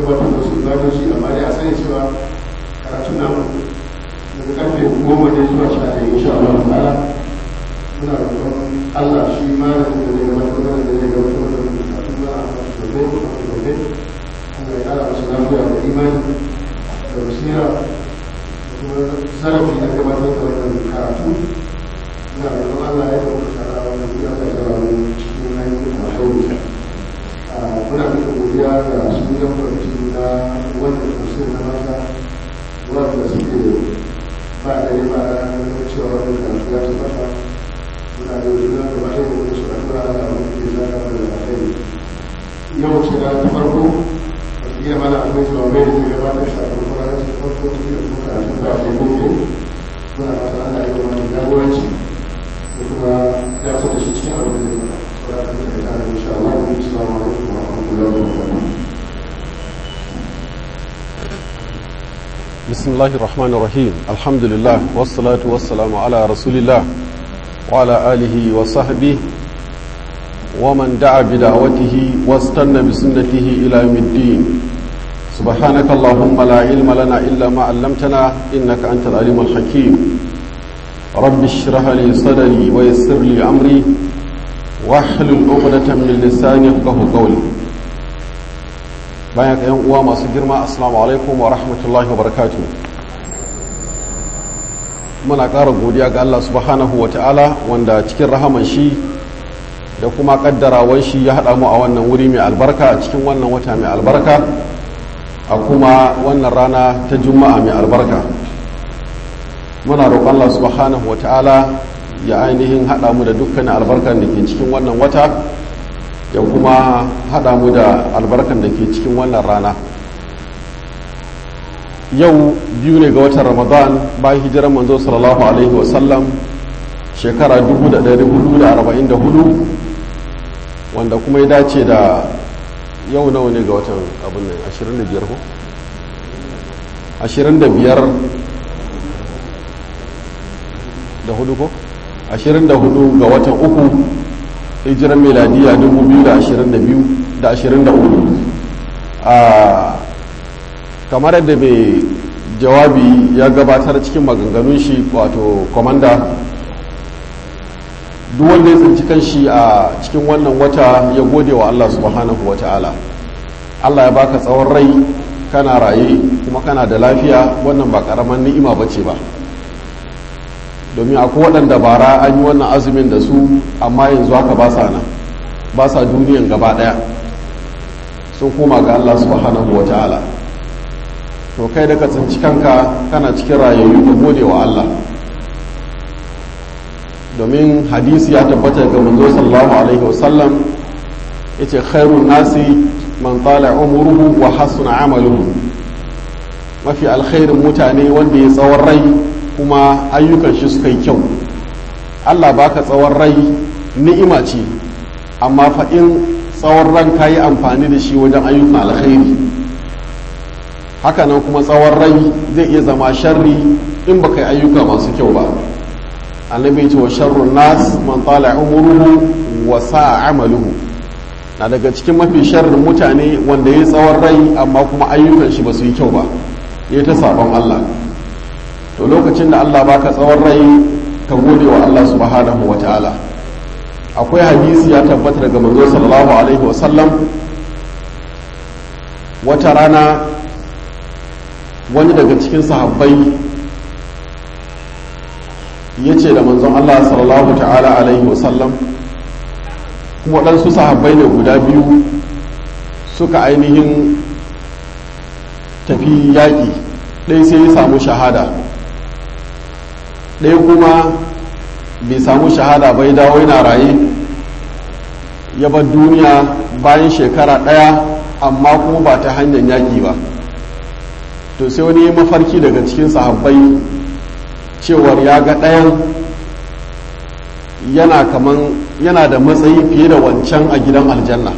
gabatar da su zaɓar shi amma dai a sani cewa karatu na daga karfe goma ne zuwa sha ɗaya insha Allah ta'ala muna roƙon Allah shi malamin da zai gabatar da da zai gabatar da karatu na gobe gobe Allah ya ƙara masa lafiya da imani da basira da kuma zarafi na gabatar da wannan karatu na roƙon Allah ya ɗauka kara wannan ya ta zara wani cikin hanyar alhauri muna duka godiya ga su yan kwamiti na wannan tafsir na mata wanda suke ba da yi ba da cewa wannan karatu ya tabbata muna da juna da ba da yi su addu'a da wani ke zaka da alheri yau ce da ta farko iya mana akwai zuwa mai da zai gabatar shi a farko ranar ta farko ta fiye kuma karatu da ake gobe muna fata ana yi wani jagoranci da kuma ya so da shi cikin abin da zai fara saboda ta da tare insha Allah assalamu alaikum wa rahmatullahi wa barakatuh بسم الله الرحمن الرحيم الحمد لله والصلاة والسلام على رسول الله وعلى آله وصحبه ومن دعا بدعوته واستنى بسنته إلى يوم الدين سبحانك اللهم لا علم لنا إلا ما علمتنا إنك أنت العليم الحكيم رب اشرح لي صدري ويسر لي أمري واحلل عقدة من لساني يفقه قولي bayan yan uwa masu girma assalamu alaikum wa rahmatullahi wa barakatu muna ƙara godiya ga Allah subhanahu wa ta'ala wanda cikin rahaman shi da kuma ƙaddarawan shi ya haɗa mu a wannan wuri mai albarka a cikin wannan wata mai albarka a kuma wannan rana ta juma'a mai albarka muna roƙon Allah subhanahu wa ta'ala ya ainihin haɗa mu da dukkanin albarkar da ke cikin wannan wata ya kuma haɗa mu da albarkan da ke cikin wannan rana yau biyu ne ga watan ramadan bayan hijirar manzo sallallahu alaihi wasallam shekara 1444 wanda kuma ya dace da yau nawa ne ga watan abin nan 25 ko 25 da hudu ko 24 ga watan uku hijiran meladiya 2023 a kamar yadda mai jawabi ya gabatar cikin maganganun shi wato komanda duk wanda ya tsinci kan shi a cikin wannan wata ya gode wa Allah subhanahu wa ta'ala Allah ya baka tsawon rai kana raye kuma kana da lafiya wannan ba karaman ni'ima bace ba domin akwai waɗanda bara an yi wannan azumin da su amma yanzu haka ba sa nan ba sa duniyan gaba ɗaya sun koma ga Allah subhanahu wa ta'ala to kai da ka tsinci kanka kana cikin rayayyu ka gode wa Allah domin hadisi ya tabbata ga manzo sallallahu alaihi wasallam yace khairun nasi man tala umruhu wa hasuna amaluhu mafi alkhairin mutane wanda ya tsawon rai kuma ayyukan shi suka yi kyau allah baka tsawon rai ni'ima ce amma faɗin tsawon ran ka yi amfani da shi wajen ayyukan alkhairi hakanan kuma tsawon rai zai iya zama sharri in baka yi ayyuka masu kyau ba annabi ce wa sharrun nas man tala umuruhu wa sa'a amaluhu na daga cikin mafi sharrin mutane wanda ya yi tsawon rai amma kuma ayyukan shi ba su yi kyau ba ya ta sabon allah to lokacin da Allah baka tsawon rai ka gode wa Allah subhanahu wa ta'ala akwai hadisi ya tabbata daga manzo sallallahu alaihi wasallam wata rana wani daga cikin sahabbai ya ce da manzon Allah sallallahu ta'ala alaihi wasallam kuma waɗansu sahabbai ne guda biyu suka ainihin tafi yaƙi ɗaya sai ya samu shahada ɗaya kuma bai samu shahada bai dawo yana raye ya bar duniya bayan shekara ɗaya amma kuma ba ta hanyar yaƙi ba to sai wani mafarki daga cikin sahabbai cewar ya ga ɗayan yana kaman yana da matsayi fiye da wancan a gidan aljanna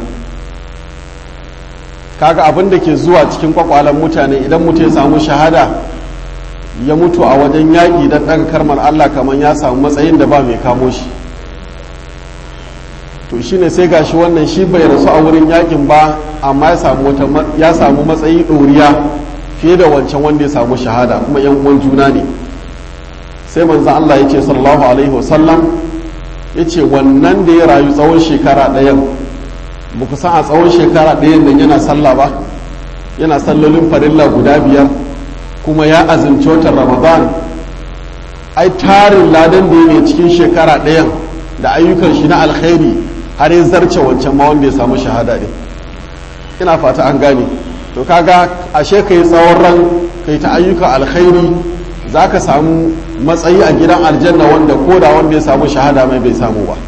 kaga abin da ke zuwa cikin kwakwalen mutane idan mutum ya samu shahada ya mutu a wajen yaƙi don ɗaga karmar Allah kamar ya samu matsayin da ba mai kamo shi to shine sai gashi wannan shi bai rasu a wurin yakin ba amma ya samu matsayi ɗoriya fiye da wancan wanda ya samu shahada kuma yan uwan juna ne sai manzan Allah ya ce sallallahu alaihi wasallam ya ce wannan da ya rayu tsawon shekara ɗayan ba ku san a tsawon shekara ɗayan nan yana sallah ba yana sallolin farilla guda biyar kuma ya azumci watan ramadan ai tarin ladan da ya cikin shekara ɗayan da ayyukan shi na alkhairi har ya zarce wancan ma wanda ya samu shahada ne ina fata an gane to kaga ashe ka yi tsawon ran ka yi ta ayyukan alkhairi za ka samu matsayi a gidan aljanna wanda ko da wanda ya samu shahada mai bai samu ba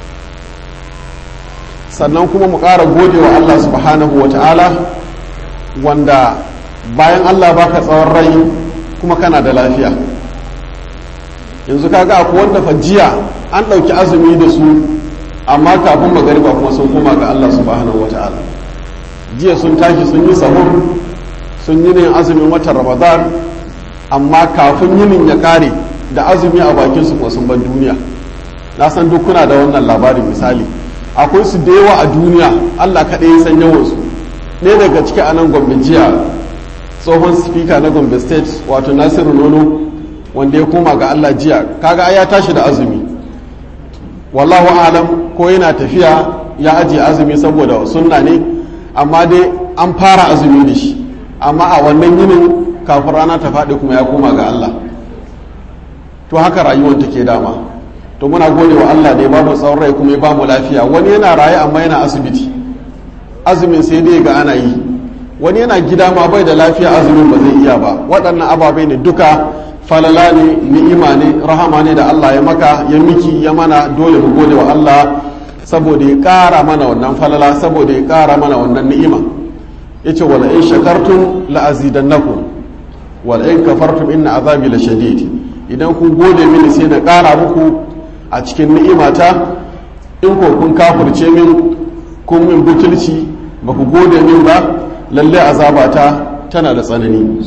sannan kuma mu ƙara gode wa Allah subhanahu wa ta'ala wanda bayan Allah baka tsawon rai kuma kana da lafiya yanzu kaga akwai wanda fa jiya an ɗauki azumi da su amma kafin magariba kuma sun koma ga Allah subhanahu wa ta'ala jiya sun tashi sun yi sahur sun yi ne azumin watan ramadan amma kafin yinin ya kare da azumi a bakin su kuma sun ban duniya na san duk kuna da wannan labarin misali akwai su da yawa a duniya Allah kaɗai ya san yawansu ɗaya daga ciki a nan gombe jiya tsohon speaker na gombe state wato nasiru nono wanda ya koma ga Allah jiya kaga ya tashi da azumi wallahu alam ko yana tafiya ya ajiye azumi saboda sunna ne amma dai an fara azumi da shi amma a wannan yinin kafin rana ta faɗi kuma ya koma ga Allah to haka rayuwar take dama to muna gode wa Allah da ya bamu tsawon rai kuma ya bamu lafiya wani yana raye amma yana asibiti azumin sai dai ga ana yi wani yana gida ma bai da lafiya azumin ba zai iya ba waɗannan ababai ne duka falala ne ni'ima ne rahama ne da Allah ya maka ya miki ya mana dole mu gode wa Allah saboda ya ƙara mana wannan falala saboda ya ƙara mana wannan ni'ima yace wala in shakartum la azidannakum wala in kafartum inna azabi la shadid idan kun gode mini sai na ƙara muku a cikin ni'imata in ko kun kafirce min kun min butulci ba ku gode min ba lalle azabata tana da tsanani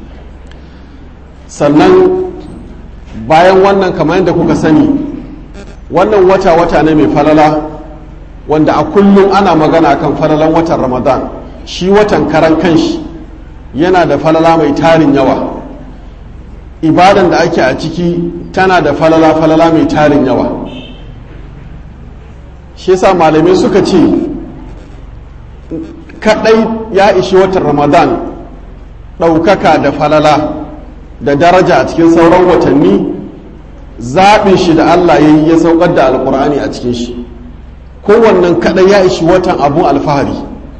sannan bayan wannan kamar yadda kuka sani wannan wata-wata ne mai falala wanda a kullum ana magana kan falalan watan ramadan shi watan karan kanshi yana da falala mai tarin yawa ibadan da ake a ciki tana da falala-falala mai tarin yawa shi yasa malamai suka ce kadai ya ishi watan ramadan ɗaukaka da falala da daraja a cikin sauran watanni zaɓin shi da allah ya yi ya saukar da alkur'ani a cikin shi kowannan kadai ya ishi watan abun alfahari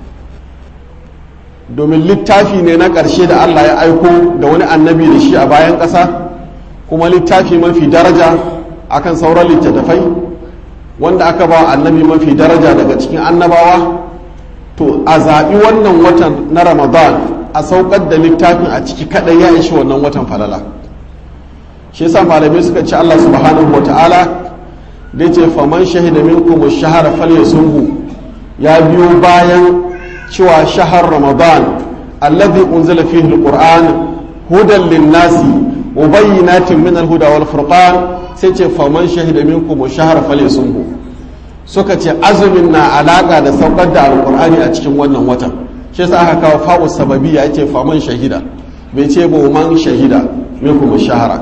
domin littafi ne na ƙarshe da allah ya aiko da wani annabi da shi a bayan ƙasa kuma littafi mafi daraja akan sauran littattafai wanda aka ba annabi mafi daraja daga cikin annabawa to a zaɓi wannan watan na ramadan a saukar da littafin a ciki kaɗai ya ishi wannan watan falala shi yasa malamai suka ce allah subhanahu wa ta'ala da ce faman shahida minkum shahara falyasumhu ya biyo bayan cewa shahar ramadan alladhi unzila fihi alquran hudan linnasi wa bayyinatin min alhuda wal furqan sai ce faman shahida minkum shahara falyasumhu suka ce azumin na alaka da saukar da alqur'ani a cikin wannan watan shi yasa aka kawo fa'u sababiyya yace faman shahida bai ce ba man shahida minkum shahara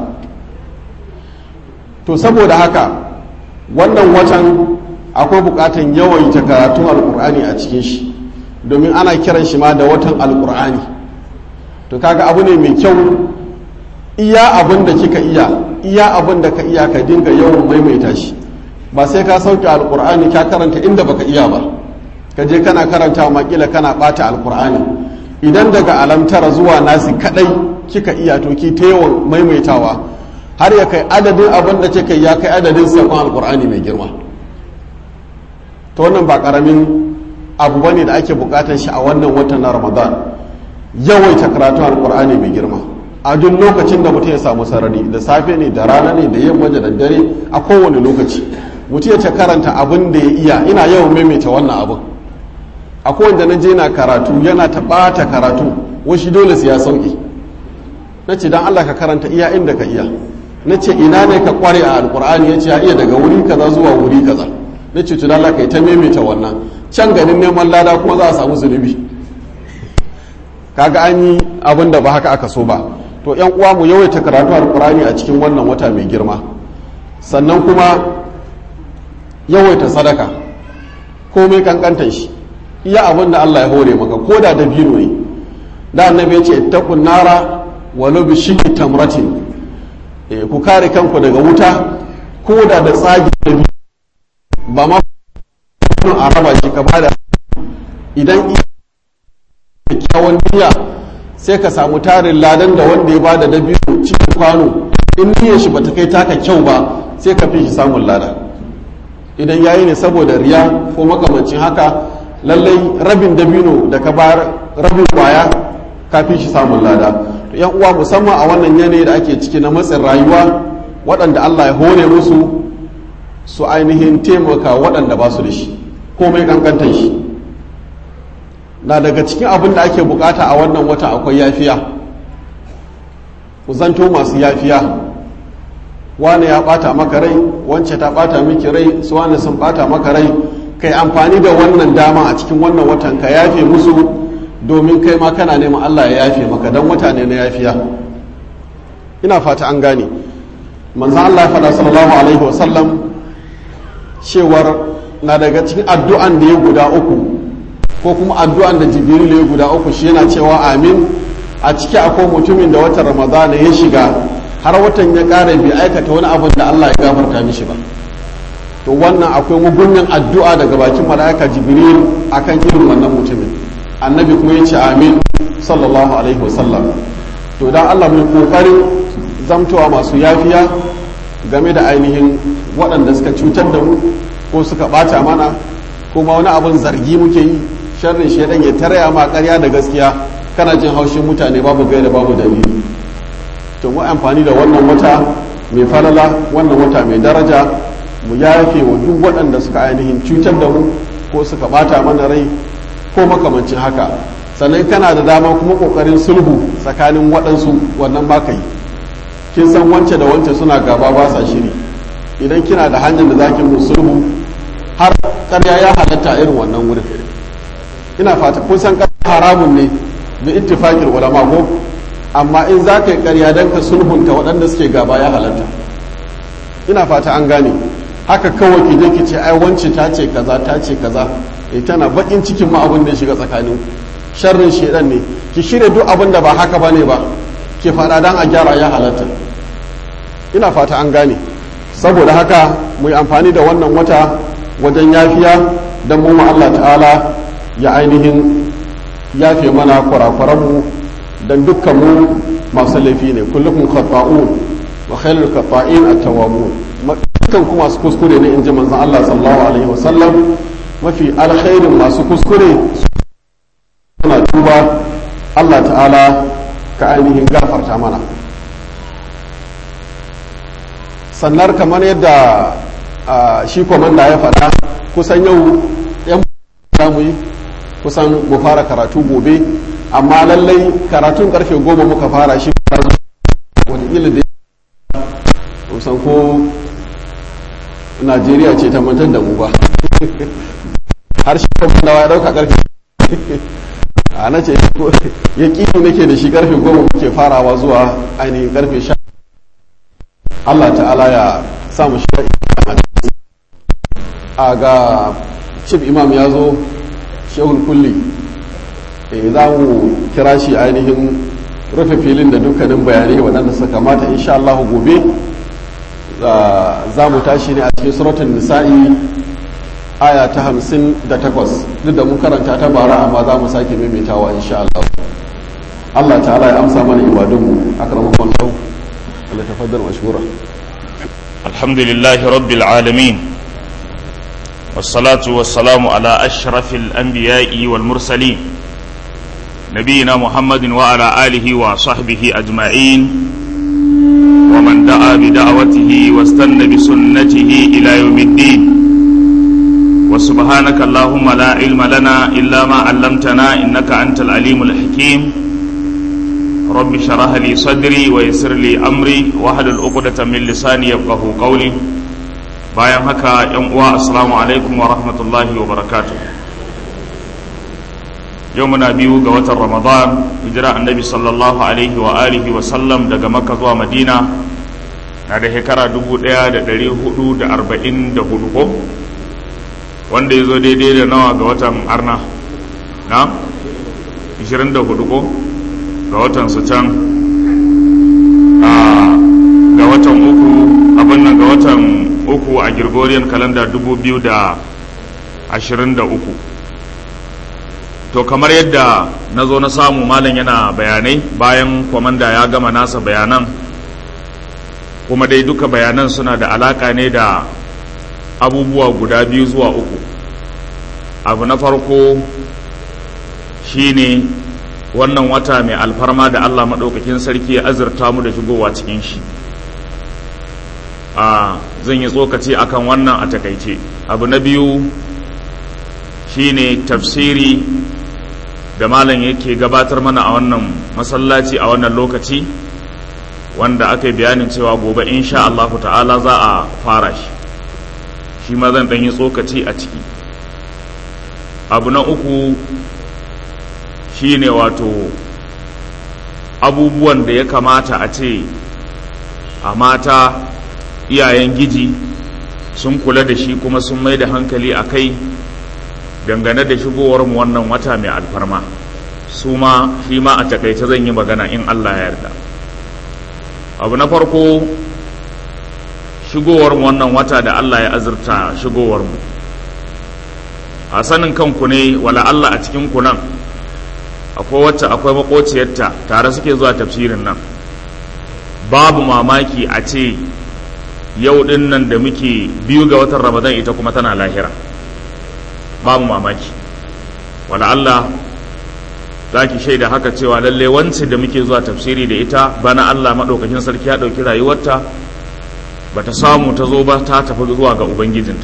to saboda haka wannan watan akwai bukatan yawaita karatun alkur'ani a cikin shi domin ana kiran shi ma da watan alkur'ani to kaga abu ne mai kyau iya abin da kika iya iya abin da ka iya ka dinga yawan maimaita shi ba sai ka sauke alkur'ani ka karanta inda baka iya ba ka je kana karanta makila kana bata alkur'ani idan daga alamtara zuwa nasi kadai kika iya to ki ta yawan maimaitawa har ya kai adadin abin da kika ya kai adadin sakon alkur'ani mai girma ta wannan ba karamin abu ba ne da ake bukatar shi a wannan watan na ramadan yawaita karatun alkur'ani mai girma a duk lokacin da mutum ya samu sarari da safe ne da rana ne da yamma da daddare a kowane lokaci mutum ya ce karanta abin da ya iya ina yawan maimaita wannan abin a kowanne na je na karatu yana ta ɓata karatu washi dole su ya sauki na ce don allah ka karanta iya inda ka iya na ce ina ne ka kware a alkur'ani ya ce ya iya daga wuri kaza zuwa wuri kaza na ce tuna Allah kai ta maimaita wannan can ganin neman lada kuma za a samu zunubi kaga an yi abin da ba haka aka so ba to yan uwa mu yawaita karatu alqur'ani a cikin wannan wata mai girma sannan kuma yawaita sadaka komai kankantan shi iya abin da Allah ya hore maka ko da dabino ne da annabi ya ce ittaqun nara walau bi shiqqi tamratin eh ku kare kanku daga wuta ko da da tsagi da ba ma a raba shi ka bada idan kyakkyawan niyya sai ka samu tarin ladan da wanda ya bada dabino cikin kwano in niyyar shi bata kai taka kyau ba sai ka fi shi samun lada idan yayi ne saboda riya ko makamancin haka lallai rabin dabino da ka bayar rabin kwaya ka fi shi samun lada to yan uwa musamman a wannan yanayi da ake ciki na matsin rayuwa waɗanda Allah ya hore musu su ainihin taimaka waɗanda ba su da shi komai kankantar shi na daga cikin abin da ake bukata a wannan wata akwai yafiya ku zanto masu yafiya wane ya bata maka rai wance ta bata miki rai su wane sun bata maka rai kai amfani da wannan dama a cikin wannan watan ka yafe musu domin kai ma kana neman Allah ya yafe maka dan wata ne na yafiya ina fata an gane manzon Allah ya faɗa sallallahu alaihi wasallam cewar na daga cikin addu'an da ya guda uku ko kuma addu'an da jibril ya guda uku shi yana cewa amin a ciki akwai mutumin da watan ramadana ya shiga har watan ya ƙara bai aikata wani abin da Allah ya gafarta mishi ba to wannan akwai mugunyan addu'a daga bakin mala'ika jibril akan irin wannan mutumin annabi kuma ya ce amin sallallahu alaihi wasallam to dan Allah mai kokarin zamtowa masu yafiya game da ainihin waɗanda suka cutar da mu ko suka ɓata mana kuma wani abin zargi muke yi sharrin shaidan ya taraya ma ƙarya da gaskiya kana jin haushin mutane babu gaira babu dalili to mu amfani da wannan wata mai falala wannan wata mai daraja mu yafe wa duk waɗanda suka ainihin cutar da mu ko suka ɓata mana rai ko makamancin haka sannan kana da dama kuma ƙoƙarin sulhu tsakanin waɗansu wannan ba ka yi kin san wance da wance suna gaba ba sa shiri idan kina da hanyar da zaki mu sulhu har ƙarya ya halatta irin wannan wurin ina fata kun san haramun ne bi ittifaqil ulama ko amma in za ka yi ƙarya don ka sulhunta waɗanda suke gaba ya halatta ina fata an gane haka kawai ki je ki ce ai wance ta ce kaza ta ce kaza e tana bakin cikin ma abin da ya shiga tsakanin sharrin shedan ne ki shirya duk abin da ba haka bane ba ki faɗa dan a gyara ya halatta ina fata an gane saboda haka mu yi amfani da wannan wata wajen yafiya don mu Allah ta'ala ya ainihin yafe mana kurakuranmu don dukkan mu masu laifi ne kullukum khata'un wa khairul khata'in at-tawwabun dukkan ku masu kuskure ne inji manzon Allah sallallahu alaihi wasallam mafi alkhairin masu kuskure suna tuba Allah ta'ala ka ainihin gafarta mana sannan kamar yadda shi komanda ya faɗa kusan yau yan mu yi kusan mu fara karatu gobe amma lallai karatun karfe goma muka fara shi wataƙila da kusan ko najeriya ce ta mantar da mu ba har shi komanda ya ɗauka karfe a na ce ya ƙiyo nake da shi karfe goma muke farawa zuwa ainihin karfe sha Allah ta'ala ya samu shi a ga chief imam ya zo shehul kulli za mu kira shi ainihin rufe filin da dukkanin bayanai waɗanda suka kamata insha Allah gobe za mu tashi ne a cikin suratun nisa'i aya ta hamsin da takwas duk da mun karanta ta bara amma za mu sake maimaitawa insha Allah Allah ta'ala ya amsa mana ibadunmu akramakon lau فليتفضل مشكورا الحمد لله رب العالمين والصلاة والسلام على أشرف الأنبياء والمرسلين نبينا محمد وعلى آله وصحبه أجمعين ومن دعا بدعوته واستنى بسنته إلى يوم الدين وسبحانك اللهم لا علم لنا إلا ما علمتنا إنك أنت العليم الحكيم رب شرح لي صدري ويسر لي أمري واحلل عقدة من لساني يفقه قولي bayan haka yan uwa assalamu alaikum wa rahmatullahi wa barakatuh yau muna biyu ga watan ramadan hijira annabi sallallahu alaihi wa alihi wa sallam daga makka zuwa madina na da shekara 1444 ko wanda ya zo daidai da nawa ga watan arna na 24 ko ga watan su can ga watan uku abin nan ga watan uku a Gregorian calendar 2023 to kamar yadda na zo na samu malam yana bayanai bayan kwamanda ya gama nasa bayanan kuma dai duka bayanan suna da alaka ne da abubuwa guda biyu zuwa uku abu na farko shine wannan wata mai alfarma da allah maɗaukakin sarki ya azurta mu da shigowa cikin shi a zan yi tsokaci akan wannan a takaice abu na biyu shine tafsiri da malam yake gabatar mana a wannan masallaci a wannan lokaci wanda aka yi bayanin cewa gobe insha Allahu ta'ala za a fara shi shi ma zan ɗanyi tsokaci a ciki abu na uku shine wato abubuwan da ya kamata a ce a mata iyayen giji sun kula da shi kuma sun mai da hankali a kai dangane da shigowar mu wannan wata mai alfarma su ma shi ma a takaice zan yi magana in Allah ya yarda abu na farko shigowar mu wannan wata da Allah ya azurta shigowar mu a sanin kanku ne wala Allah a cikin ku nan akwai wacce akwai makociyarta tare suke zuwa tafsirin nan babu mamaki a ce yau din nan da muke biyu ga watan ramadan ita kuma tana lahira babu mamaki wala Allah za ki shaida haka cewa lalle wance da muke zuwa tafsiri da ita bana Allah maɗaukakin sarki ya ɗauki rayuwarta ba ta samu ta zo ba ta tafi zuwa ga ubangijinta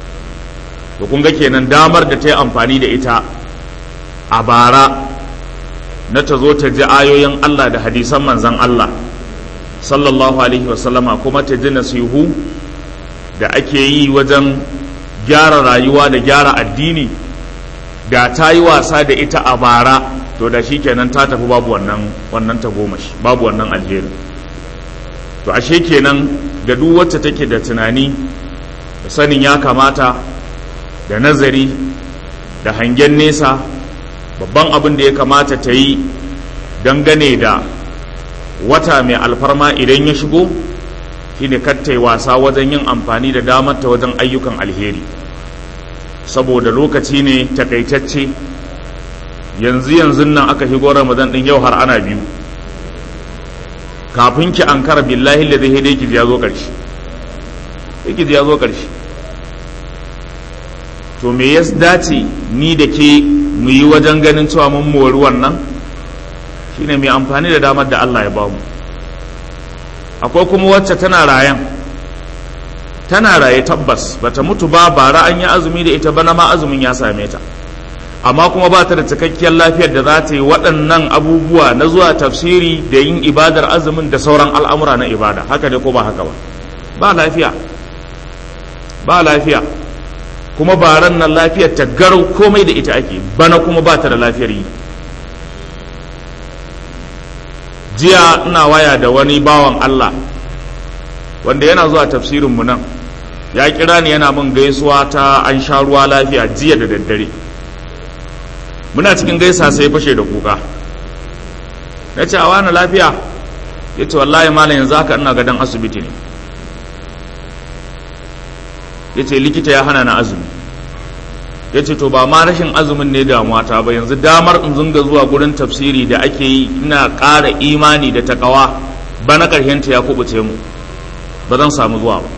to kun ga kenan damar da ta yi amfani da ita a bara na ta zo ta ji ayoyin Allah da hadisan manzan Allah sallallahu alaihi wasallama kuma ta ji nasihu da ake yi wajen gyara rayuwa da gyara addini da ta yi wasa da ita a bara to da shi kenan ta tafi babu wannan wannan tagomashi babu wannan alheri to ashe kenan ga duk wacce take da tunani da sanin ya kamata da nazari da hangen nesa babban abin da ya kamata ta yi dangane da wata mai alfarma idan ya shigo shine kattai wasa wajen yin amfani da damar ta wajen ayyukan alheri saboda lokaci ne takaitacce yanzu yanzu nan aka shigo ramadan din yau har ana biyu kafin ki an kara billahi da zai dai ki ya zo karshe ki ya zo karshe to me ya dace ni da ke mu yi wajen ganin cewa mun mori wannan shine mai amfani da damar da Allah ya bamu akwai kuma wacce tana rayan tana raye tabbas bata mutu ba bara an yi azumi da ita bana ma azumin ya same ta amma kuma ba ta da cikakkiyar lafiyar da za ta yi waɗannan abubuwa na zuwa tafsiri da yin ibadar azumin da sauran al'amura na ibada haka ne ko ba haka ba ba lafiya ba lafiya kuma baran nan lafiyar ta garau komai da ita ake bana kuma ba ta da lafiyar yi jiya ina waya da wani bawan Allah wanda yana zuwa tafsirinmu nan ya kira ni yana min gaisuwa ta an sha ruwa lafiya jiya da daddare muna cikin gaisa sai fashe da kuka na ce a wani lafiya ya ce wallahi malam yanzu haka ina gadon asibiti ne ya ce likita ya hana na azumi ya ce to ba ma rashin azumin ne damuwa ta ba yanzu damar in zunga zuwa gurin tafsiri da ake yi ina ƙara imani da takawa bana ƙarshenta ya kubuce mu ba zan samu zuwa ba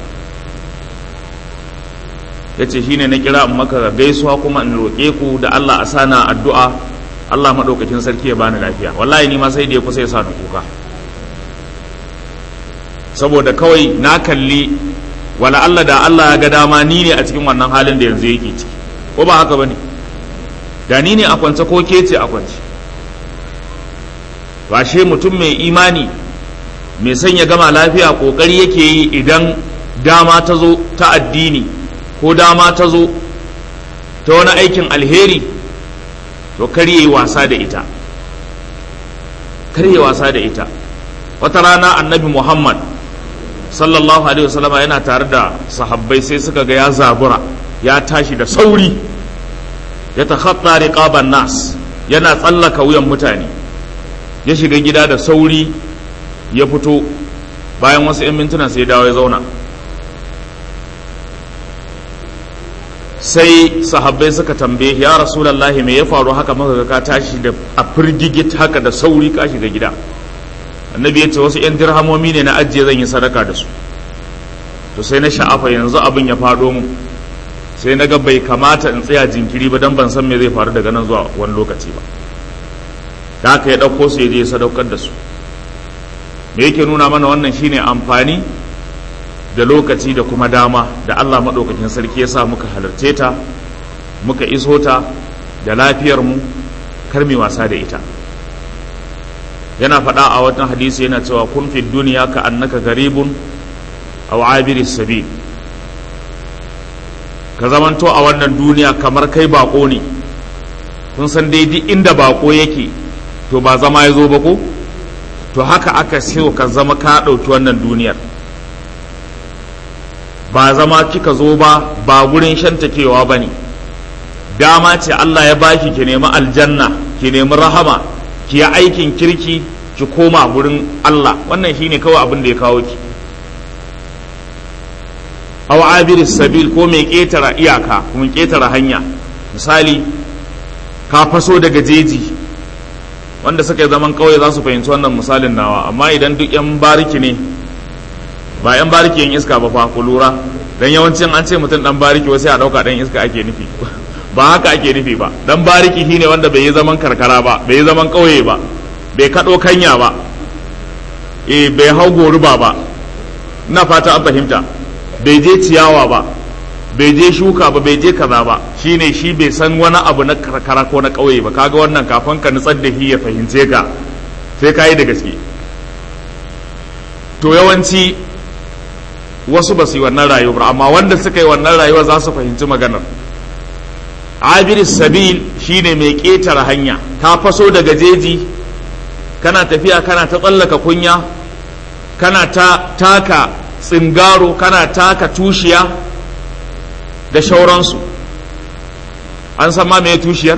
ya ce shine na kira in maka gaisuwa kuma in roƙe ku da Allah a sana addu'a Allah maɗaukakin sarki ya bani lafiya wallahi ni ma sai da ya kusa ya sa ni kuka saboda kawai na kalli wala Allah da Allah ya ga dama ni ne a cikin wannan halin da yanzu yake ciki ko ba haka bane da ni ne a kwance ko ke ce a kwance ba shi mutum mai imani mai sanya gama lafiya kokari yake yi idan dama ta zo ta addini ko dama ta zo ta wani aikin alheri to kar yi wasa da ita kar yi wasa da ita wata rana annabi muhammad sallallahu alaihi wasallama yana tare da sahabbai sai suka ga ya zabura ya tashi da sauri ya takhatta riqaban nas yana tsallaka wuyan mutane ya shiga gida da sauri ya fito bayan wasu 'yan mintuna sai dawo ya zauna sai sahabbai suka tambaye ya rasulallahi me ya faru haka maka ka tashi da a firgigit haka da sauri ka shiga gida annabi ya ce wasu 'yan dirhamomi ne na ajiye zan yi sadaka da su to sai na sha'afa yanzu abin ya faɗo mu sai na ga bai kamata in tsaya jinkiri ba don ban san me zai faru daga nan zuwa wani lokaci ba da haka ya ɗauko su ya je sadaukar da su me yake nuna mana wannan shine amfani da lokaci da kuma dama da Allah maɗaukakin sarki ya sa muka halarce ta muka iso ta da lafiyar mu kar mai wasa da ita yana faɗa a watan hadisi yana cewa kun fi duniya ka annaka garibun aw abiris sabil ka zamanto a wannan duniya kamar kai bako ne kun san dai duk inda bako yake to ba zama ya zo ba ko to haka aka siyo ka zama ka ɗauki wannan duniyar ba zama kika zo ba ba gurin shantakewa ba ne dama ce Allah ya baki ki nemi aljanna ki nemi rahama ki yi aikin kirki ki koma gurin Allah wannan shine kawai abin da ya kawo ki aw abiris sabil ko mai ketara iyaka kuma ketara hanya misali ka faso daga jeji wanda suka yi zaman kauye za su fahimci wannan misalin nawa amma idan duk yan bariki ne ba yan bariki yan iska ba fa ku lura dan yawancin an ce mutum dan bariki wasu ya dauka dan iska ake nufi ba haka ake nufi ba dan bariki shine wanda bai yi zaman karkara ba bai yi zaman kauye ba bai kado kanya ba eh bai hau goruba ba ina fata an fahimta bai je ciyawa ba bai je shuka ba bai je kaza ba shine shi bai san wani abu na karkara ko na ƙauye ba kaga wannan kafin ka nutsar da shi ya fahimce ka sai ka yi da gaske to yawanci wasu ba su yi wannan rayuwar amma wanda suka yi wannan rayuwa za su fahimci maganar abiris sabil shine mai ƙetare hanya ta faso daga jeji kana tafiya kana ta tsallaka kunya kana ta taka tsingaro kana taka tushiya da shauransu an san ma mai tushiyar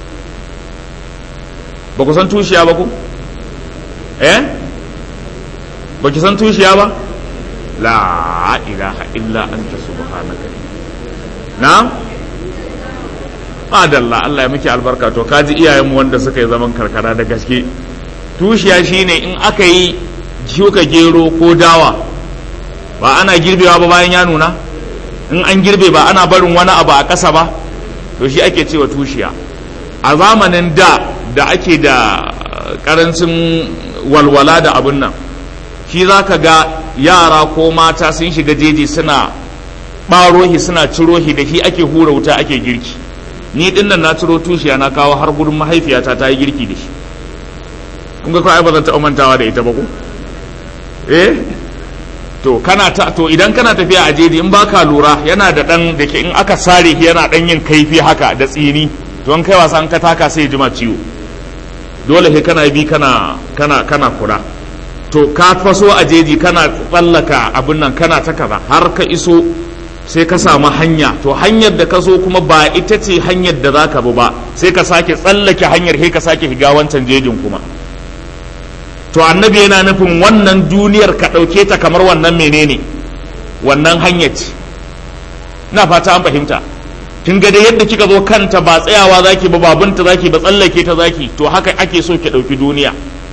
ba ku san tushiya ba ku eh ba ki san tushiya ba la ilaha illa anta subhanaka na adalla Allah ya miki albarka to kaji iyayenmu wanda suka yi zaman karkara da gaske tushiya shine in aka yi shuka gero ko dawa ba ana girbewa ba bayan ya nuna in an girbe ba ana barin wani abu a ƙasa ba to shi ake cewa tushiya a zamanin da da ake da ƙarancin walwala da abin nan shi za ka ga yara ko mata sun shiga jeji suna ɓarohi suna cirohi da shi ake hura wuta ake girki ni ɗin nan na ciro tushiya na kawo har gurin mahaifiyata ta yi girki da shi kun ga kawai ba zan taɓa mantawa da ita ba ko eh to kana ta to idan kana tafiya a jeji in baka lura yana da dan da ke in aka sare shi yana dan yin kaifi haka da tsini to an kai wasa an ka taka sai jima ciwo dole sai kana bi kana kana kana kula to ka faso a jeji kana tsallaka abin nan kana ta kaza har ka iso sai ka samu hanya to hanyar da ka so kuma ba ita ce hanyar da zaka bi ba sai ka sake tsallake hanyar sai ka sake shiga wancan jejin kuma to annabi yana nufin wannan duniyar ka ɗauke ta kamar wannan menene wannan hanyar ce na fata an fahimta kin ga da yadda kika zo kanta ba tsayawa zaki ba babunta zaki ba tsallake ta zaki to haka ake so ki ɗauki duniya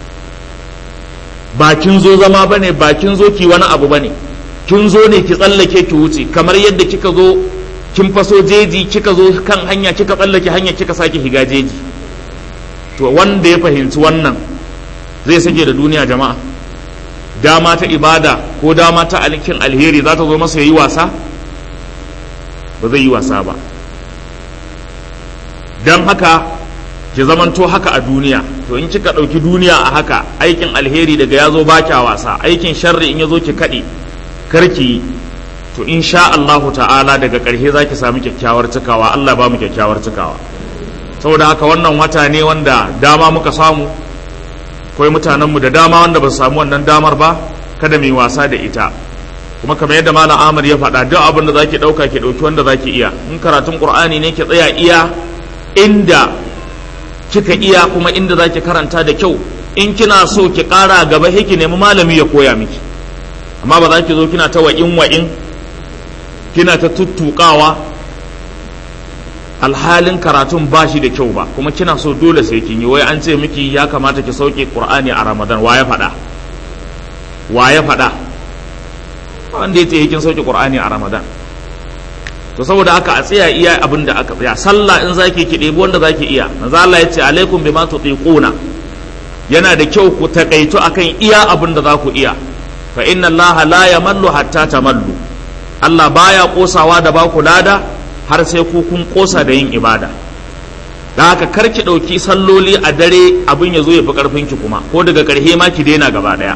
ba kin zo zama bane ba kin zo ki wani abu bane kin zo ne ki tsallake ki wuce kamar yadda kika zo kin faso jeji kika zo kan hanya kika tsallake hanya kika sake higa jeji to wanda ya fahimci wannan zai sake da duniya jama'a dama ta ibada ko dama ta alkin alheri za ta zo masa ya yi wasa ba zai yi wasa ba don haka ki zamanto haka a duniya to in kika ɗauki duniya a haka aikin alheri daga ya zo ba kya wasa aikin sharri in ya zo ki kaɗe karki yi to insha Allahu ta'ala daga ƙarshe za ki sami kyakkyawar cikawa Allah ba mu kyakkyawar cikawa saboda haka wannan wata ne wanda dama muka samu akwai mutanenmu da dama wanda ba su samu wannan damar ba kada mu yi wasa da ita kuma kamar yadda malam Ahmad ya faɗa duk abin da zaki ɗauka ki ɗauki wanda zaki iya in karatun Qur'ani ne ki tsaya iya inda kika iya kuma inda zaki karanta da kyau in kina so ki ƙara gaba sai ki nemi malami ya koya miki amma ba za ki zo kina ta wa'in wa'in kina ta tuttuƙawa alhalin karatun ba shi da kyau ba kuma kina so dole sai kin yi wai an ce miki ya kamata ki sauke Qur'ani a Ramadan wa ya faɗa wa ya faɗa wanda ya ce kin sauke Qur'ani a Ramadan to saboda haka a tsaya iya abin da aka tsaya sallah in zaki ki ɗebi wanda zaki iya manzo Allah ya ce alaikum bima tutiquna yana da kyau ku takaitu akan iya abin da za ku iya fa inna Allah la yamallu hatta tamallu Allah baya kosawa da ba ku lada har sai ku kun kosa da yin ibada da haka kar ki ɗauki salloli a dare abin ya zo ya fi ƙarfin ki kuma ko daga ƙarshe ma ki daina gaba ɗaya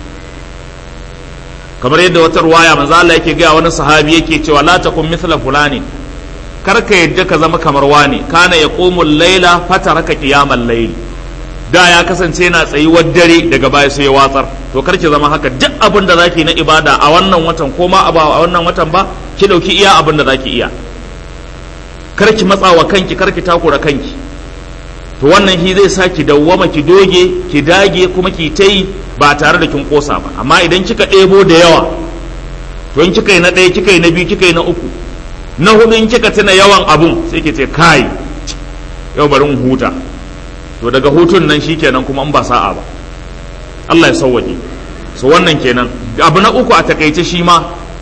kamar yadda wata ruwaya manzo Allah yake ga wani sahabi yake cewa la takun mithla fulani kar ka yadda ka zama kamar wani kana yaqumu al-laila fataraka qiyamal layl da ya kasance yana tsayuwar dare daga baya sai ya watsar to kar ki zama haka duk abin da zaki na ibada a wannan watan ko ma a wannan watan ba ki dauki iya abin da zaki iya kar ki matsa wa kanki kar ki takura kanki to wannan shi zai sa ki dawwama ki doge ki dage kuma ki ta yi ba tare da kin kosa ba amma idan kika ɗebo da yawa to in kika yi na ɗaya kika yi na biyu kika yi na uku na hudu in kika tuna yawan abun sai ki ce kai yau bari in huta to daga hutun nan shikenan kuma in ba sa'a ba Allah ya sauwaje so wannan kenan abu na uku a takaice shi ma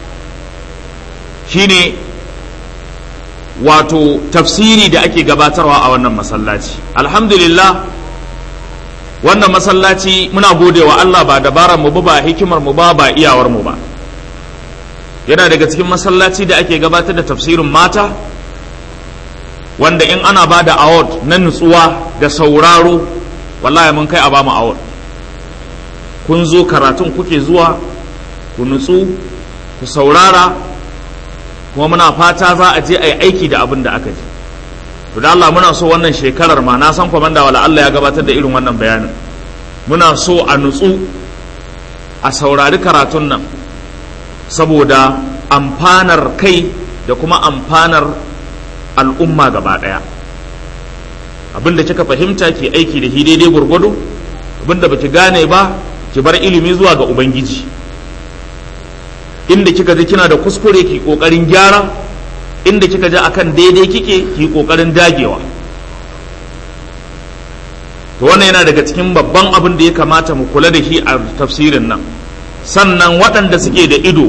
shine wato tafsiri da ake gabatarwa a wannan masallaci alhamdulillah wannan masallaci muna gode wa Allah ba dabarar mu ba hikimar mu ba ba iyawar mu ba yana daga cikin masallaci da ake gabatar da tafsirin mata wanda in ana ba da award na nutsuwa da sauraro wallahi mun kai a ba mu award kun zo karatun kuke zuwa ku nutsu ku saurara kuma muna fata za a je a yi aiki da abin da aka ji to da Allah muna so wannan shekarar ma na san kwamanda wala Allah ya gabatar da irin wannan bayanin muna so a nutsu a saurari karatun nan saboda amfanar kai da kuma amfanar al'umma gaba ɗaya abin da kika fahimta ke aiki da shi daidai gwargwado abin da baki gane ba ki bar ilimi zuwa ga ubangiji inda kika ji kina da kuskure ki kokarin gyara inda kika ji akan daidai kike ki kokarin dagewa to wannan yana daga cikin babban abin da ya kamata mu kula da shi a tafsirin nan sannan waɗanda suke da ido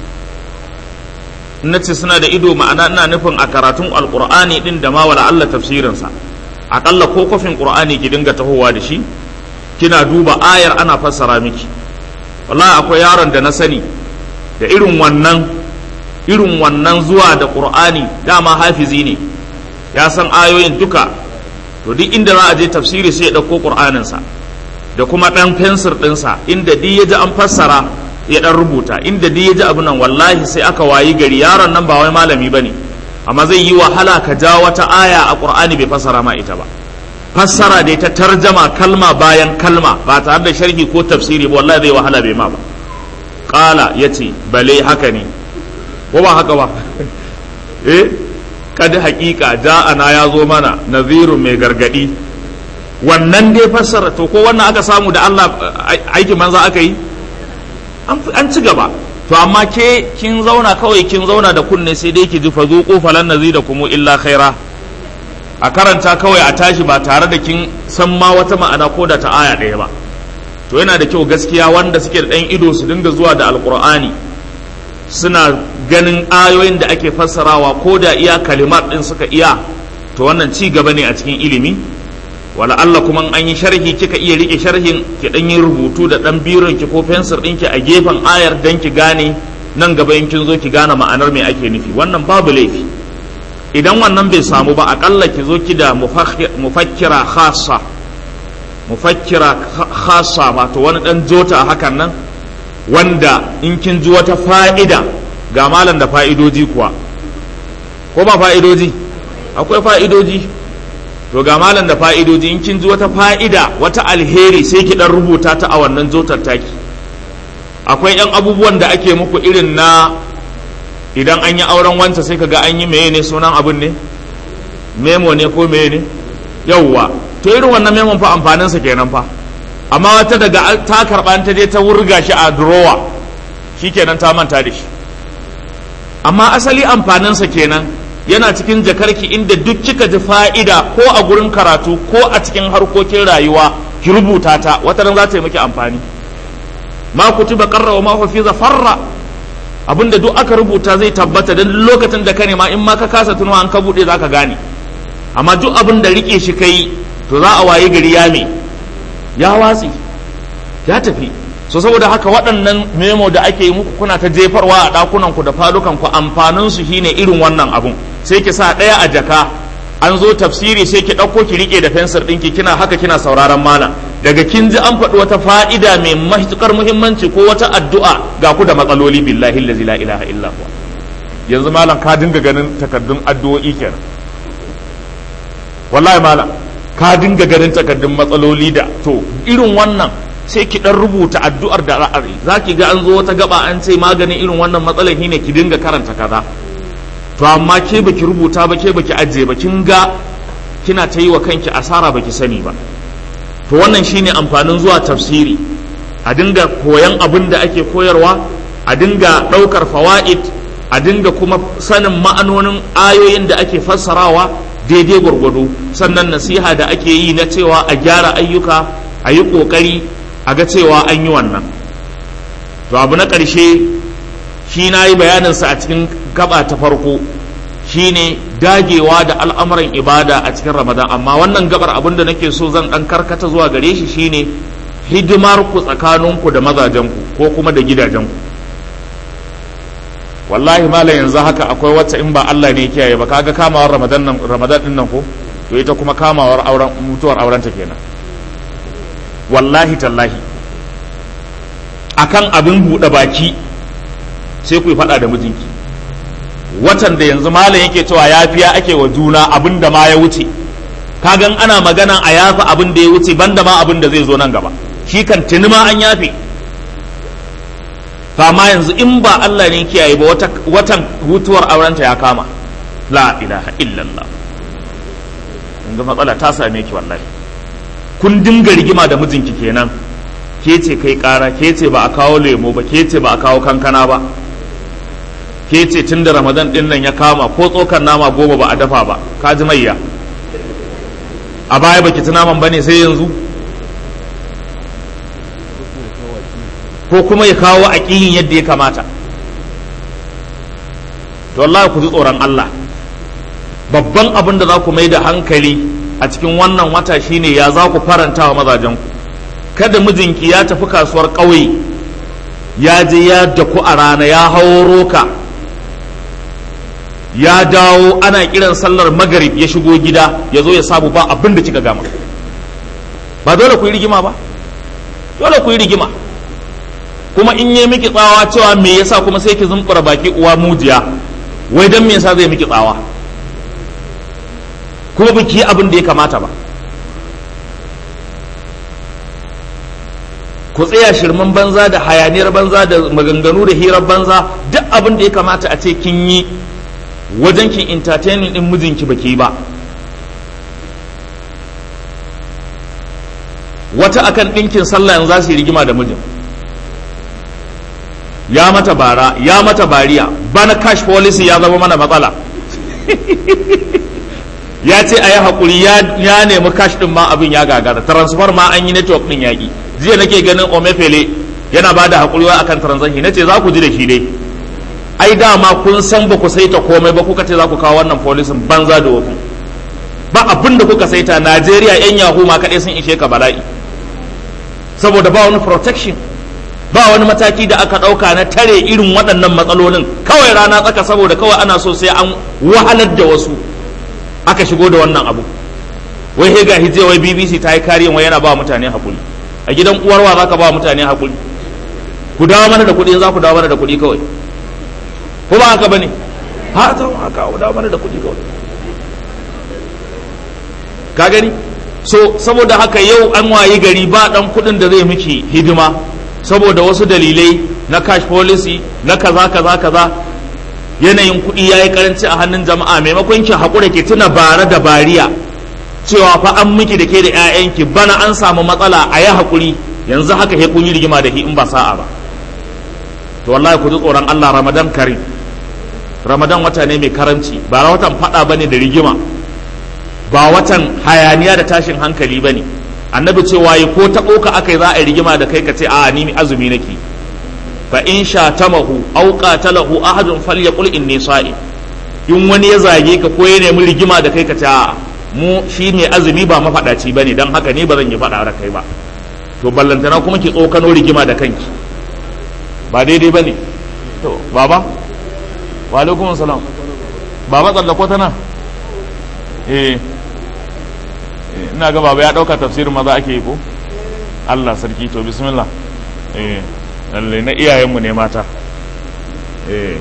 na ce suna da ido ma'ana ina nufin a karatun alkur'ani din da ma wala Allah tafsirinsa aƙalla ko kofin ƙur'ani ki dinga tahowa da shi kina duba ayar ana fassara miki wallahi akwai yaron da na sani da irin wannan irin wannan zuwa da ƙur'ani dama hafizi ne ya san ayoyin duka to duk inda za a je tafsiri sai ya ɗauko ƙur'aninsa da kuma ɗan fensir ɗinsa inda duk ya ji an fassara ya ɗan rubuta inda duk ya ji abu nan wallahi sai aka wayi gari yaron nan ba wai malami ba ne amma zai yi wahala ka ja wata aya a ƙur'ani bai fassara ma ita ba fassara dai ta tarjama kalma bayan kalma ba tare da sharhi ko tafsiri ba wallahi zai wahala bai ma ba ƙala ya ce bale haka ne ko ba haka ba eh kada hakika ja'ana ya zo mana nazirun mai gargadi wannan dai fassara to ko wannan aka samu da Allah aikin manza aka yi an ci gaba to amma ke kin zauna kawai kin zauna da kunne sai dai ki ji fa zuqu falan nazidakum illa khaira a karanta kawai a tashi ba tare da kin san ma wata ma'ana ko da ta aya ɗaya ba to yana da kyau gaskiya wanda suke da ɗan ido su dinga zuwa da alkur'ani suna ganin ayoyin da ake fassarawa ko da iya kalimat ɗin suka iya to wannan ci gaba ne a cikin ilimi wala Allah kuma an yi sharhi kika iya rike sharhin ki dan yi rubutu da dan biron ki ko fensir ɗinki a gefen ayar dan ki gane nan gaba in kin zo ki gane ma'anar me ake nufi wannan babu laifi idan wannan bai samu ba akalla ki zo ki da mufakkira khassa mufakkira khassa wato wani dan jota hakan nan wanda in kin ji wata fa'ida ga malam da fa'idoji kuwa ko ba fa'idoji akwai fa'idoji to ga malam da fa'idoji in kin ji wata fa'ida wata alheri sai ki dan rubuta ta a wannan jotar taki akwai yan abubuwan da ake muku irin na idan an yi auren wanta sai kaga an yi meye ne sunan abin ne memo ne ko meye ne yauwa to irin wannan memon fa amfaninsa kenan fa amma wata daga ta karɓa ta je ta wurga shi a durowa shikenan ta manta da shi amma asali amfaninsa kenan yana cikin jakarki inda duk kika ji fa'ida ko a gurin karatu ko a cikin harkokin rayuwa ki rubuta ta wata ran za ta yi miki amfani ma kutiba qarra wa ma hufiza farra abinda duk aka rubuta zai tabbata dan lokacin da ka nema in ma ka kasa tunawa an ka bude zaka gane amma duk abin da rike shi kai to za a waye gari ya me ya watsi ya tafi so saboda haka waɗannan memo da ake yi muku kuna ta jefarwa a ɗakunan ku da falukan ku amfanin su shine irin wannan abun sai ki sa ɗaya a jaka an zo tafsiri sai ki ɗauko ki rike da fensir ɗinki kina haka kina sauraron malam daga kin ji an faɗi wata fa'ida mai matuƙar muhimmanci ko wata addu'a ga ku da matsaloli billahi allazi la ilaha illa huwa yanzu malam ka dinga ganin takardun addu'o'i kenan wallahi malam ka dinga ganin takardun matsaloli da to irin wannan sai ki dan rubuta addu'ar da ra'ayi za ki ga an zo wata gaba an ce maganin irin wannan matsalar shine ki dinga karanta kaza to amma ke baki rubuta ba ke baki ajiye ba kin ga kina ta yi wa kanki asara baki sani ba to wannan shine amfanin zuwa tafsiri a dinga koyan abin da ake koyarwa a dinga ɗaukar fawa'id a dinga kuma sanin ma'anonin ayoyin da ake fassarawa daidai gwargwado sannan nasiha da ake yi na cewa a gyara ayyuka a yi ƙoƙari a ga cewa an yi wannan to abu na ƙarshe shi na yi bayaninsa a cikin gaba ta farko shine dagewa da al'amuran ibada a cikin ramadan amma wannan gabar abin da nake so zan ɗan karkata zuwa gare shi shine hidimar ku tsakaninku da mazajenku ko kuma da gidajenku wallahi malam yanzu haka akwai wacce in ba Allah ne kiyaye ba kaga kamawar ramadan nan ramadan din nan ko to ita kuma kamawar auren mutuwar aurenta kenan wallahi tallahi akan abin buɗe baki sai ku yi faɗa da mijinki watan da yanzu malam yake cewa yafiya ake wa juna abin da ma ya wuce kagan ana magana a yafi abin da ya wuce banda ma abin da zai zo nan gaba shi kan tuni ma an yafe fama yanzu in ba Allah ne kiyaye ba watan hutuwar aurenta ya kama la ilaha illallah ga matsala ta same ki wallahi kun dinga rigima da mijinki kenan ke ce kai kara ke ce ba a kawo lemo ba ke ce ba a kawo kankana ba ke ce tun da ramadan din nan ya kama ko tsokan nama goma ba a dafa ba ka ji mayya a baya baki ci naman bane sai yanzu ko kuma ya kawo aƙiyin yadda ya kamata to Allah ku ji tsoron Allah babban abin da za ku mai da hankali a cikin wannan wata shine ya za ku faranta wa mazajenku kada mijinki ya tafi kasuwar ƙauye ya je ya daku a rana ya hawo roka ya dawo ana kiran sallar magarib ya shigo gida ya zo ya samu ba abin da kika gama ba dole ku yi rigima ba dole ku yi rigima kuma in yi miki tsawa cewa me yasa kuma sai ki zumbura baki uwa mujiya wai dan me yasa zai miki tsawa kuma biki yi abin da ya kamata ba ku tsaya shirman banza da hayaniyar banza da maganganu da hirar banza duk abin da ya kamata a ce kin yi wajen kin entertaining din mijinki baki ba wata akan ɗinkin sallah yanzu za su yi rigima da mijin ya mata bara ya mata bariya bana cash policy ya zama mana matsala ya ce a yi haƙuri ya nemi cash ɗin ma abin ya gagara transfer ma an yi network ɗin yaƙi jiya nake ganin omefele yana ba da haƙuri wa akan transaction na ce za ku ji da shi dai ai dama kun san ba ku saita komai ba kuka ce za ku kawo wannan polisin banza da wofi ba abin da kuka saita najeriya yan yahu ma kaɗai sun ishe ka bala'i saboda ba wani protection ba wani mataki da aka ɗauka na tare irin waɗannan matsalolin kawai rana tsaka saboda kawai ana so sai an wahalar da wasu aka shigo da wannan abu wai he ga hije wai bbc ta yi kariyan wai yana ba mutane haƙuri a gidan uwarwa za ka ba mutane haƙuri ku dawo mana da kuɗi za ku dawo mana da kuɗi kawai ko ba haka bane ha ta haka da mana da kuɗi kawai ka gani so saboda haka yau an wayi gari ba dan kuɗin da zai miki hidima saboda wasu dalilai na cash policy na kaza kaza kaza yanayin kuɗi ya yi karanci a hannun jama'a maimakon ki haƙura ki tuna bara da bariya cewa fa an miki da ke da 'ya'yanki bana an samu matsala a yi haƙuri yanzu haka he kun yi rigima da shi in ba sa'a ba to wallahi ku ji tsoron Allah Ramadan karim Ramadan wata ne mai karanci ba watan faɗa bane da rigima ba watan hayaniya da tashin hankali bane annabi cewa yi ko taɓo ka aka yi za a yi rigima da kai ka ce a ni azumi nake fa in shatamahu aw qatalahu ahadun falyaqul inni sa'im in wani ya zage ka ko ya nemi rigima da kai ka ce a mu shi mai azumi ba mafaɗaci bane dan haka ne ba zan yi faɗa da kai ba to ballantana kuma ki tsokano rigima da kanki ba daidai bane to baba wa alaikum salam baba tsallako ta nan eh ina ga baba ya dauka tafsirin maza ake yi ko Allah sarki to bismillah eh lalle na iyayenmu ne mata eh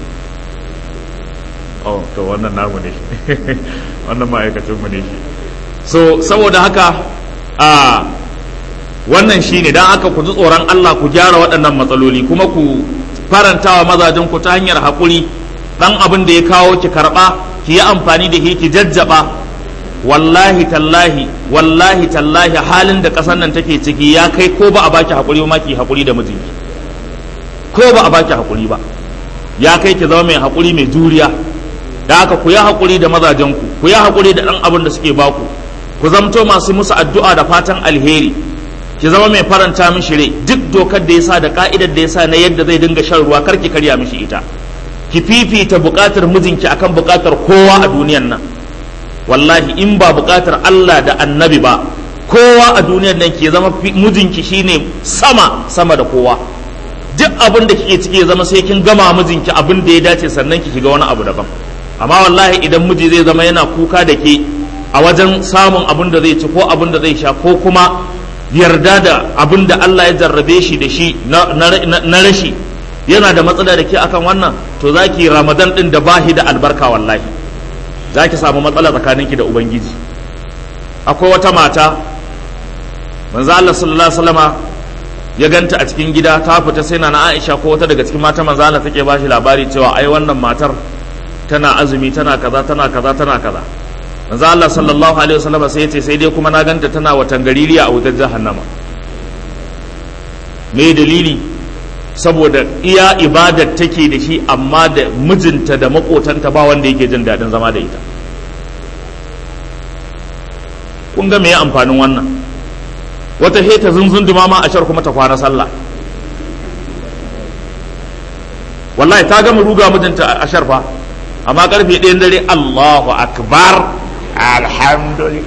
oh to wannan namu ne wannan ma'aikacinmu ne shi so saboda haka a wannan shine dan aka ku ji tsoron Allah ku gyara waɗannan matsaloli kuma ku farantawa mazajen ku ta hanyar haƙuri dan abin da ya kawo ki karɓa ki yi amfani da shi ki jajjaba wallahi tallahi wallahi tallahi halin da ƙasar nan take ciki ya kai ko ba a baki haƙuri ba ki haƙuri da mijinki ko ba a baki haƙuri ba ya kai ki zama mai haƙuri mai juriya da haka ku yi haƙuri da mazajenku ku yi haƙuri da ɗan abin da suke baku ku zamto masu musu addu'a da fatan alheri ki zama mai faranta mishi rai duk dokar da ya sa da ka'idar da ya sa na yadda zai dinga shan ruwa kar ki karya mishi ita ki fifita buƙatar mijinki akan buƙatar kowa a duniyan nan wallahi in ba buƙatar Allah da annabi ba kowa a duniyan nan ke zama mijinki shine sama sama da kowa duk abin da kike ciki ya zama sai kin gama mijinki abin da ya dace sannan ki shiga wani abu daban amma wallahi idan miji zai zama yana kuka da ke a wajen samun abin da zai ci ko abin da zai sha ko kuma yarda da abin da Allah ya jarrabe shi da shi na rashi yana da matsala da ke akan wannan to za ki ramadan din da bahi da albarka wallahi za ki samu matsala tsakaninki da ubangiji akwai wata mata manzo Allah sallallahu alaihi wasallama ya ganta a cikin gida ta fita sai na Aisha ko wata daga cikin mata manzo Allah take bashi labari cewa ai wannan matar tana azumi tana kaza tana kaza tana kaza manzo Allah sallallahu alaihi wasallama sai yace sai dai kuma na ganta tana watan gaririya a wutar jahannama me dalili saboda iya ibadar take da shi amma da mijinta da makotanta ba wanda yake jin daɗin zama da ita kun ga me amfanin wannan wata heta zunzunduma ma a shar kuma ta kwana sallah wallahi ta gama ruga mijinta a sharfa amma karfe ɗayan dare Allahu akbar alhamdulillah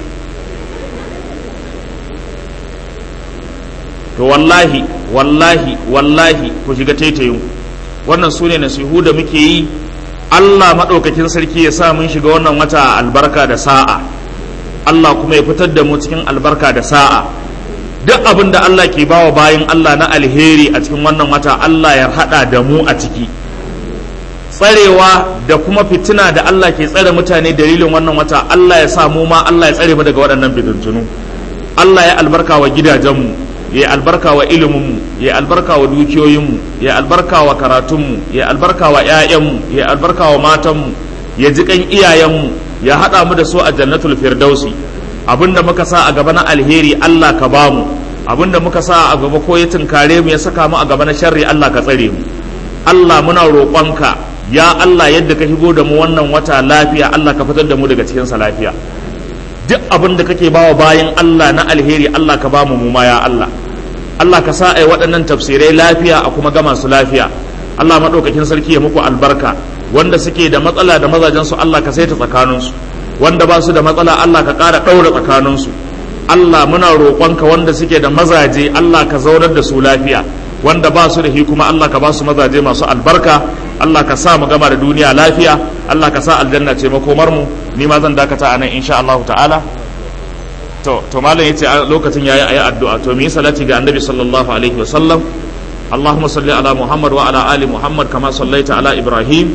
to wallahi wallahi wallahi ku shiga taitayin wannan su ne nasihu da muke yi Allah maɗaukakin sarki ya sa mun shiga wannan wata albarka da sa'a Allah kuma ya fitar da mu cikin albarka da sa'a duk abin da Allah ke bawa bayan Allah na alheri a cikin wannan wata Allah ya haɗa da mu a ciki tsarewa da kuma fitina da Allah ke tsare mutane dalilin wannan wata Allah ya sa mu ma Allah ya tsare mu daga waɗannan fitintunu Allah ya albarka wa gidajenmu ya albarka wa iliminmu ya albarka wa dukiyoyinmu ya albarka wa karatunmu ya albarka wa 'ya'yanmu ya albarka wa matanmu ya ji kan iyayenmu ya haɗa mu da su a jannatul firdausi abinda muka sa a gaba na alheri Allah ka bamu abinda muka sa a gaba ko ya tunkare mu ya saka mu a gaba na sharri Allah ka tsare mu Allah muna roƙonka ya Allah yadda ka shigo da mu wannan wata lafiya Allah ka fitar da mu daga cikin sa lafiya duk abin da kake bawa bayan Allah na alheri Allah ka bamu mu ma ya Allah Allah ka sa ai waɗannan tafsirai lafiya a kuma gama su lafiya Allah maɗaukakin sarki ya muku albarka wanda suke da matsala da mazajen su Allah ka saita tsakanin su wanda ba su da matsala Allah ka ƙara ɗaura tsakanin su Allah muna roƙonka wanda suke da mazaje Allah ka zaunar da su lafiya wanda ba su da hi kuma Allah ka ba su mazaje masu albarka Allah ka sa mu gama da duniya lafiya Allah ka sa aljanna ce makomar mu ni ma zan dakata a nan insha Allah ta'ala to to malam yace lokacin yayi ayi addu'a to mi salati ga annabi sallallahu alaihi wa sallam اللهم صل على محمد وعلى آل محمد كما صليت على إبراهيم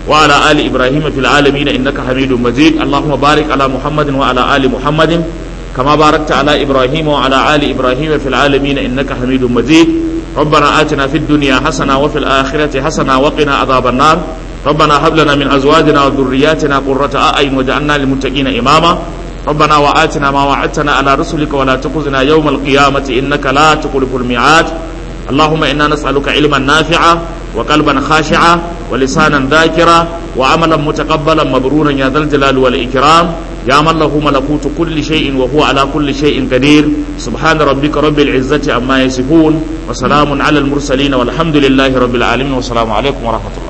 وعلى آل إبراهيم في العالمين إنك حميد مجيد اللهم بارك على محمد وعلى آل محمد كما باركت على إبراهيم وعلى آل إبراهيم في العالمين إنك حميد مجيد ربنا آتنا في الدنيا حسنة وفي الآخرة حسنة وقنا عذاب النار ربنا هب لنا من أزواجنا وذرياتنا قرة أعين وجعلنا للمتقين إماما ربنا وآتنا ما وعدتنا على رسلك ولا تخزنا يوم القيامة إنك لا تخلف الميعاد اللهم إنا نسألك علما نافعا وقلبا خاشعا ولسانا ذاكرا وعملا متقبلا مبرورا يا ذا الجلال والإكرام يا من له ملكوت كل شيء وهو على كل شيء قدير سبحان ربك رب العزة عما يصفون وسلام على المرسلين والحمد لله رب العالمين والسلام عليكم ورحمة الله